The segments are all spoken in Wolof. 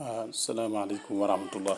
waaw salaamaaleykum wa rahmatullah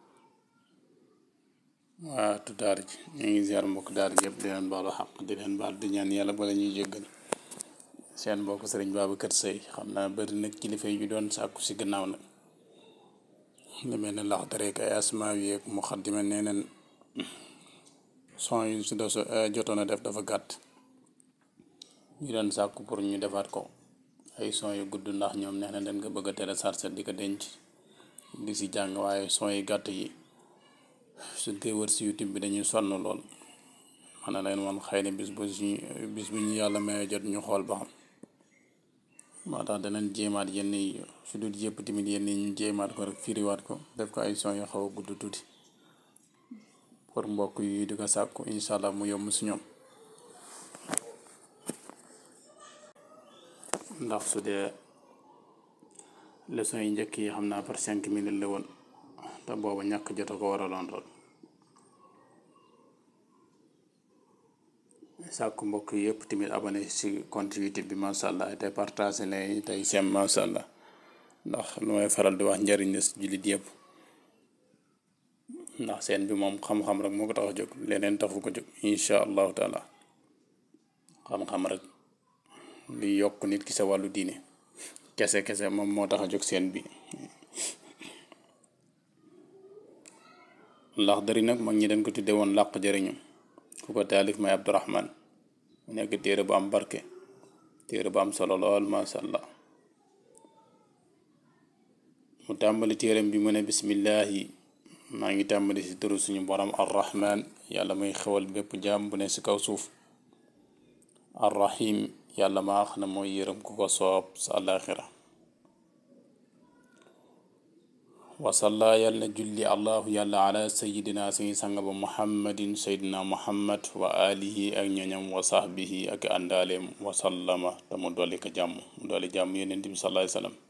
waa tu daara ji ñu ngi ziar mbokk daara ji yëpp di leen baalu xaq di leen baal di ñaan yàlla bala ñuy jéggal seen mbokk sëriñ Babacar Seye xam naa bëri nag kilifa yi ñu doon sàkku si gannaaw nag lu mel ne lax dare ay asmaa yi ak muxaddima nee neen son yu si dos jotoon a def dafa gàtt ñu doon sàkku pour ñu defaat ko ay son yu gudd ndax ñoom nee na dañ ko bëgg a télécharger di ko denc di si jàng waaye son yu gàtt yi suñ koy wër si youtube bi dañuy sonn lool man na leen woon xëy na bis bu ñu bis bu ñu yàlla mayee jot ñu xool ba xam moo tax danañ jéemaat yenn yi su dul yëpp tamit yenn yi ñu jéemaat ko rek firiwaat ko def ko ay son yu xaw a gudd tuuti pour mbokk yi di ko sàkku incha allah mu yomb si ñoom ndax su dee leçon yi njëkk yi xam naa par cinq minutes la woon te booba ñàkk jot a ko waraloon lool sàkku mbokk yëpp tamit abonné si compte YouTube bi macha allah te partagé leen tey sem macha allah ndax lu may faral di wax njëriñ la si jullit yëpp ndax seen bi moom xam-xam rek moo ko tax a jóg leneen taxu ko jóg incha allahu taala xam-xam rek li yokk nit ki sa wàllu diine kese kese moom moo tax a jóg seen bi ndax dari nag mag ñi dañ ko tudde woon làq jëriñu ku ko taalif may abdurahman mu nekk téere bu am barke téere bu am solo lool masha allah mu tàmbali téeram bi mu ne bismillahi maa ngi tàmbali si turu suñu borom arrahman yàlla muy xewal bépp jaam bu ne si kaw suuf arrahim yàlla maa xam ne mooy yërëm ku ko soob sa àllaaxira wasalla yàlla na julli allahu yàlla ala sayidina suñu sang ba muhammadin sayidina muhammad wa alihi ak ñoñam wa sahbihi ak àndaaleem wasallama te mu dolli ko jàmm mu dolli jàmm yonent bi sallallahu alayhi wasallam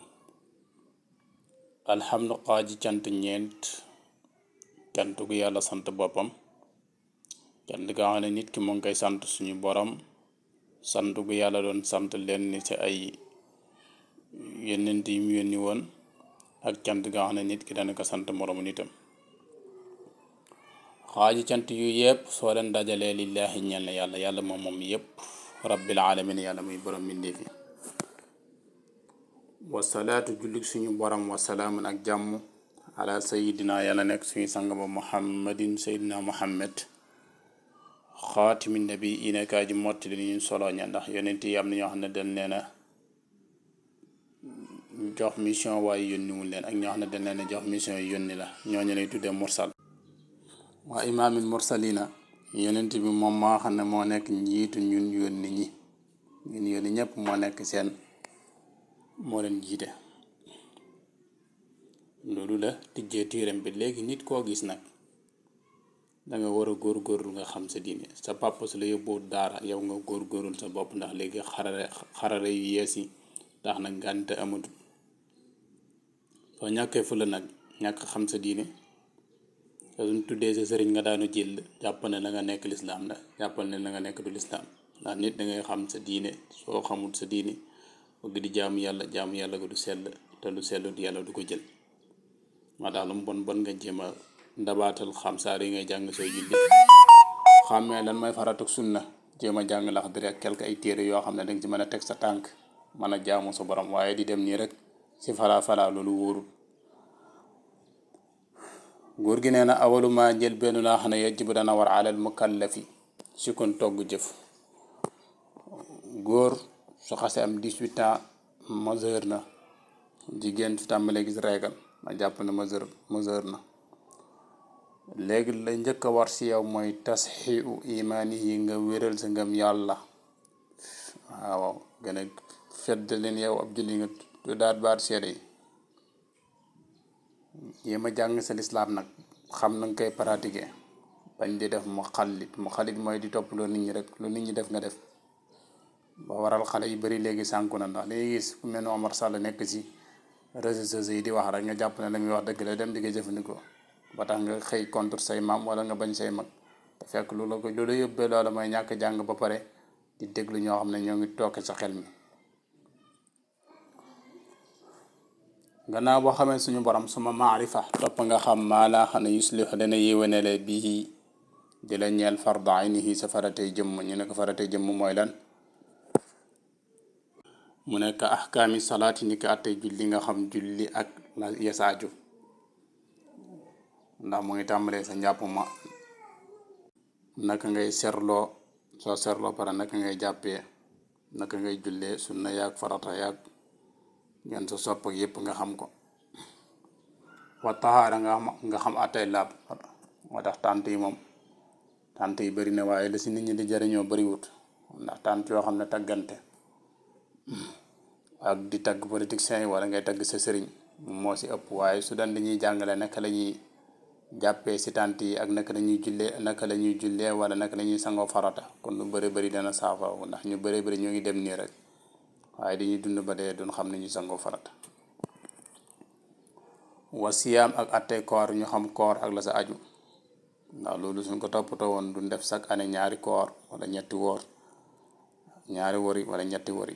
alhamdu xaaji cant ñeent cant gu yàlla sant boppam cant ga xam ne nit ki mu ngi koy sant suñu borom sant gu yàlla doon sant leen ni ci ay yonent yi mu yónni woon ak cant ga xam ne nit ki dana ko sant moroomu nitam xaaji cant yu yëpp soo leen dajalee lillahi ñel na yàlla yàlla moom moom yëpp rabbil alamin yàlla muy borom mbindeef yi wasalaatu jullit suñu borom wasalaamun ak jàmm ala sayidina yàlla nekk suñu sang ba muhammadin sayidina muhammad xaatimi nabi yi nekkaa ji mottali ni ñu solo ña ndax yonent yi am na ñoo xam ne dañ leen a jox mission waaye yónniwul leen ak ñoo xam ne dañ leen a jox mission yi yónni la ñooñu lay tuddee mursal waa imaamil mursalina yonent bi moom moo xam ne moo nekk njiitu ñun yónni ñi ñun yónni ñëpp moo nekk seen moo leen jiite loolu la tijjee téeram bi léegi nit koo gis nag danga war a góorgóorlu nga xam sa diine sa papa su la yóbboo daara yow nga góorgóorlu sa bopp ndax léegi xarale xarale yu yees yi tax nag ngànte amatul soo ñàkkee fu la nag ñàkk xam sa diine te suñ tuddee sa sëriñ nga daanu jël jàppal ne la nga nekk lislaam la jàppal ne la nga nekk du lislaam ndax nit da ngay xam sa diine soo xamul sa diine bëgg di jaamu yàlla jaamu yàlla ko du sell te lu sellut yàlla du ko jël maa tax lu mu bon bon nga jéem a ndabaatal xam saar yi ngay jàng sooy julli xàmmee lan mooy faratu sunna jéem a jàng lax dëri ak quelque ay téere yoo xam ne danga ci mën a teg sa tànk mën a jaamu sa borom waaye di dem nii rek si falaa falaa loolu wóorul góor gi nee na awaluma jël benn laa xam ne yajibu dana war alal mukallafi si kon togg jëf góor su xasee am 18 ans majeur na jigéen su tàmbalee gis régal ma jàpp ne majeur majeur na léegi la njëkk a war si yow mooy tasxiu imaani yi nga wéral sa ngëm yàlla waaw gën a fedd leen yow ab julli nga tuddaat baat seede yi yéem a jàng sa lislaam nag xam na nga koy pratiquer bañ di def mu xalit mu xalit mooy di topp loo nit ñi rek lu nit ñi def nga def ba waral xale yu bari léegi sànku na ndax léegi gis ku mel ne Omar Sall nekk ci réseaux sociaux yi di wax rek nga jàpp ne la muy wax dëgg la dem di ko jëfandikoo ba tax nga xëy contre say maam wala nga bañ say mag te fekk lu la ko lu la yóbbee loola mooy ñàkk jàng ba pare di déglu ñoo xam ne ñoo ngi tooke sa xel mi gannaaw boo xamee suñu borom suma maarifa topp nga xam maa laa xam ne yuslix dana yéwénele bii di la ñeel farda aynihi sa faratey jëmm ñu ne ko faratey jëmm mooy lan mu nekk ahkaami salaati ni ko attey julli nga xam julli ak la yesaaju ndax mu ngi tàmbalee sa njàpp ma naka ngay serloo soo serloo pare naka ngay jàppee naka ngay jullee sunna yaag farata yaag ngeen sa sopp ak yépp nga xam ko wa taxaara nga xam nga xam attey laab moo tax tànt yi moom tànt yi bëri na waaye la si nit ñi di jariñoo bëriwut ndax tànt yoo xam ne taggante ak di tagg politiciens yi wala ngay tagg sa sëriñ moo si ëpp waaye su daan dañuy jàngale naka la ñuy jàppee si tànt yi ak naka la ñuy jullee naka la ñuy jullee wala naka la ñuy sangoo farata kon lu bëri bëri dana saafara ndax ñu bëri bëri ñoo ngi dem nii rek waaye dañuy dund ba dee duñ xam ne ñu sangoo farata wa siyaam ak attey koor ñu xam koor ak la sa aju ndax loolu suñ ko toppatoo woon duñ def chaque année ñaari koor wala ñetti woor ñaari wori wala ñetti wori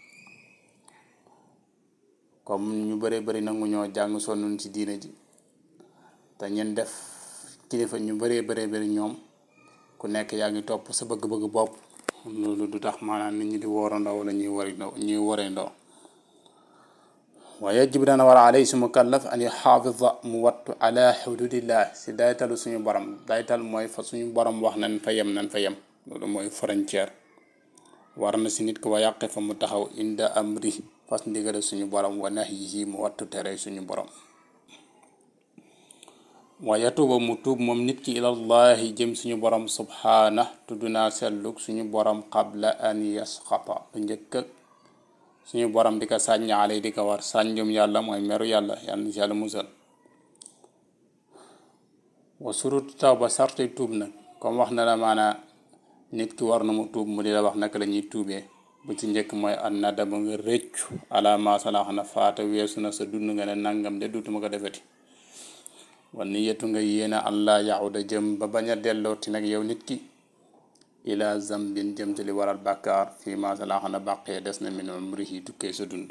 comme ñu bëree bëri nangu ñoo jàng sonnuñ ci diine ji te ñen def kilifa ñu bëree bëree bëri ñoom ku nekk yaa ngi topp sa bëgg-bëgg bopp loolu du tax maanaam nit ñi di woorandoo wala ñuy wari ndoo ñuy waree-ndoo wa yajib dana war alay su mukallaf an yaxaafida mu wattu ala xududillah si daytalu suñu borom daytal mooy fa suñu borom wax nañ fa yem nañ fa yem loolu mooy frontière war na si nit ko wa yàqe fa mu taxaw inda amri fas ndigale suñu borom wa nahyihi mu wattu tere suñu borom wa yatuba mu tuub moom nit ki ilallahi jëm suñu borom subhaana tudd naa sellug suñu borom qabla an yasxata lu njëkk ak suñu borom di ko sàññ alay di ko war sànjum yàlla mooy meru yàlla yàlla na si yàlla musal wa surut taw ba sarti tuub nag comme wax na la maanaa nit ki war na mu tuub mu di la wax naka la ñuy tuubee bu ci njëkk mooy an na dama nga rëccu ala masalax na faata weesu na sa dund nga ne nangam de dutuma ko defeti wan ni yetu nga yéena allah yaxuda jëm ba bañ a dellooti nag yow nit ki ila zambin jëm ci li waral bàkkaar fii masalax na bàqee des na min umrihi tukkee sa dund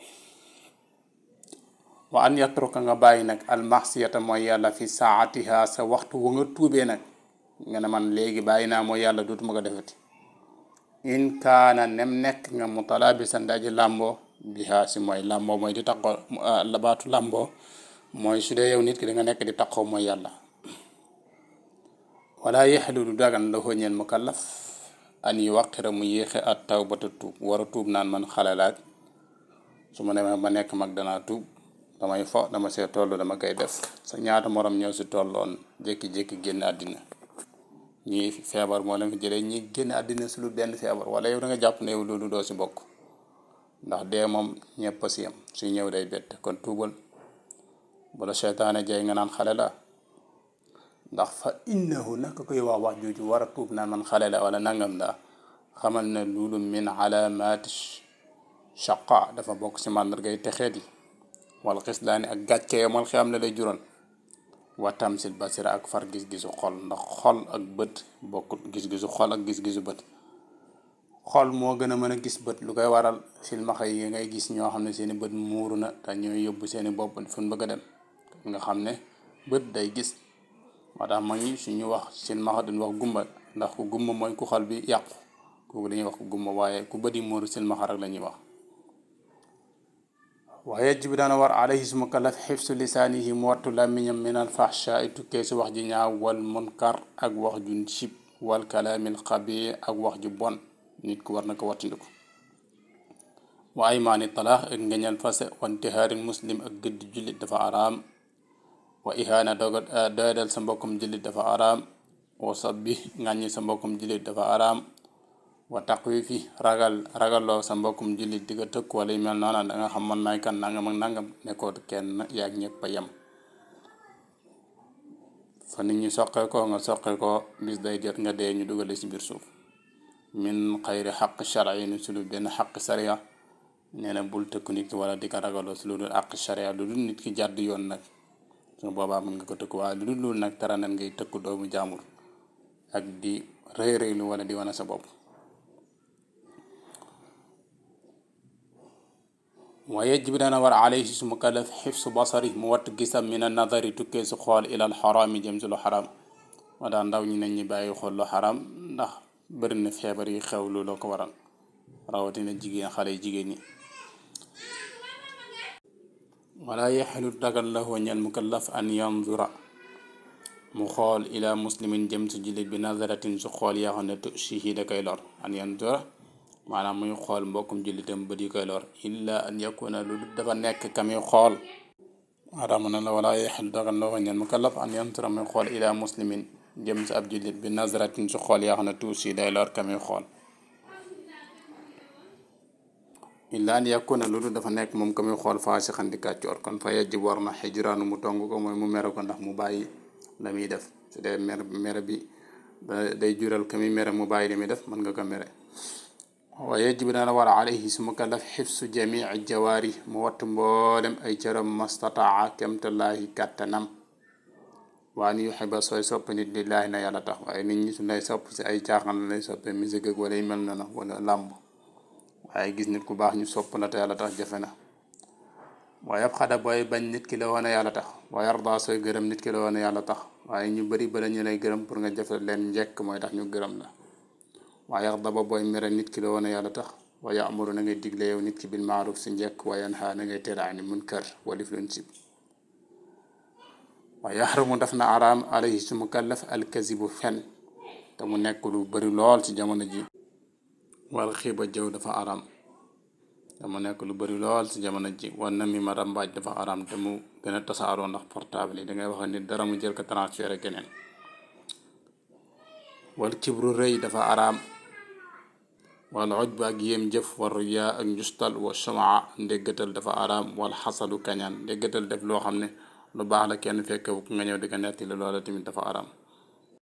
wa an yatruka nga bàyyi nag almaxsiyata mooy yàlla fi saatiha sa waxtu wa nga tuubee nag nga ne man léegi bàyyi naa mooy yàlla dutuma ko defeti in kaana nem nekk nga mu talaabisan daji làmboo bihaa si mooy làmboo mooy di taqoo labaatu làmboo mooy su dee yow nit ki da nga nekk di taqoo mooy yàlla wala yaxlu du dagan la xooñeel mukallaf an yi waqira mu yéexe at tawbata tuub war a tuub naan man xale laaj su ma demee ba nekk mag danaa tuub damay fo dama see toll dama koy def sa ñaata morom ñëw si tolloon jékki-jékki génn àddina ñii feebar moo leen ko jëlee ñi génn àddina si lu benn feebar wala yow da nga jàpp ne yow loolu doo si bokk ndax dee moom ñëpp a si yam suy ñëw day bett kon tuubal bu la seytaane jay nga naan xale la ndax fa innahu naka koy wax wax jooju war a tuub naan man xale la wala nangam la xamal ne loolu min alaamaati shaqa dafa bokk si màndargay texeet yi wala xislaani ak gàcce yomal xi am la lay jural wa tamsil basira ak far gis-gisu xol ndax xol ak bët bokkut gis-gisu xol ak gis-gisu bët xol moo gën a mën a gis bët lu koy waral silmaxa yi ngay gis ñoo xam ne seeni bët muuru na te ñooy yóbbu seeni bopp fu ñu bëgg a dem nga xam ne bët day gis moo tax ma ngi suñu wax silmaxa duñ wax gumba ndax ku gumba mooy ku xol bi yàqu kooku dañuy wax ku gumba waaye ku bëdi muuru silmaxa rek la ñuy wax waaye yajibu dana war alayhi su mukallaf xifsu lisaanihi mu wattu làmmiñam min al fahsha ay tukkee si wax ji ñaaw wal munkar ak wax ju sib wal kalaamil xabi ak wax ju bon nit ku war na ko wattandiku wa aymaani talaax ak ngeñal fase wa intihaarin muslim ak gëdd jullit dafa araam wa ihaana doga doyadal sa mbokkum jullit dafa araam wa sabbi ngàññi sa mbokkum jullit dafa araam wa taqwifi ragal ragalloo sa mbokkum jullit di ko tëkk wala yu mel noona da nga xam man may kan nangam ak nangam nekkoot kenn yaag ñëpp a yem fa nit ñi soqee ko nga soqee ko bis day jot nga dee ñu dugale ci biir suuf min xayri xaq sharia ni su dul benn xaq sharia nee na bul tëkk nit ki wala di ko ragaloo si lu dul xaq sharia lu dul nit ki jàdd yoon nag su boobaa mën nga ko tëkk waaye lu dul loolu nag tara nan ngay tëkk doomu jaamur ak di rëy rëylu wala di wane sa bopp wa yajib dana war alayhi su mukallaf xifsu basari mu wattu gisam min a nadari tukkee su xool ilal xaraami jëm si lu xaraam moo tax ndaw ñi nañ ñi bàyyi xool lu xaraam ndax bëri na feebar yi xew lu loo ko waral rawatina jigéen xale yi jigéen ñi wala yaxilu dagal lahu ñel mukallaf an yanzura mu xool ila muslimin jëm si jullit bi nazaratin su xool yaa xam ne tusihi da koy lor an yanzura maanaam muy xool mbokkum jullitam bët yi koy lor illa an yakuna lu dafa nekk kami xool maanaam na la wala yaxilu dagal lahu ñel mukallaf an yanzura muy xool ila muslimin jëm si ab jullit bi nazaratin su xool yaa xam ne tuusi day lor kami xool illa an yakuna lu dafa nekk moom kami xool faa si xandi kàccoor kon fa yajib war na xijraanu mu tong ko mooy mu mere ko ndax mu bàyyi la muy def su dee mere mere bi day jural ka muy mere mu bàyyi li muy def mën nga ko mere wa yajib dana war alayhi su mukallaf xifsu jamii jawaari mu wattu mboolem ay cëram mastataa kemtallaahi kàttanam waa ni yuxiba sooy sopp nit lillaahi na yàlla tax waaye nit ñi su lay sopp si ay caaxaan la lay soppee musique ak wala yu mel na wala làmb waaye gis nit ku baax ñu sopp la te yàlla tax jafe na waaye ab xada booy bañ nit ki la woon yàlla tax waaye arda sooy gërëm nit ki la woon yàlla tax waaye ñu bari bala ñu lay gërëm pour nga jafe leen njekk mooy tax ñu gërëm la waaye arda ba booy mere nit ki la woon yàlla tax waaye amuru na ngay digle yow nit ki bil maaruf si njekk waaye yanha na ngay tere ani munkar walif luñ sib waaye yaxramu daf na araam alayhi su mukallaf alkazibu fen te mu nekk lu bari lool ci jamono ji wal xiiba jëw dafa araam te mu nekk lu bari lool ci jamono ji wan na mi ma rambaaj dafa araam te mu gën a tasaaroo ndax portable yi dangay wax nit dara mu jël ko transféré keneen wal kibru rëy dafa araam wal ujba ak yéem jëf war riyaa ak njustal wa shamaa ndéggatal dafa araam wal xasadu kañaan ndéggatal def loo xam ne lu baax la kenn fekkewu nga ñëw di ko netti la loola tamit dafa araam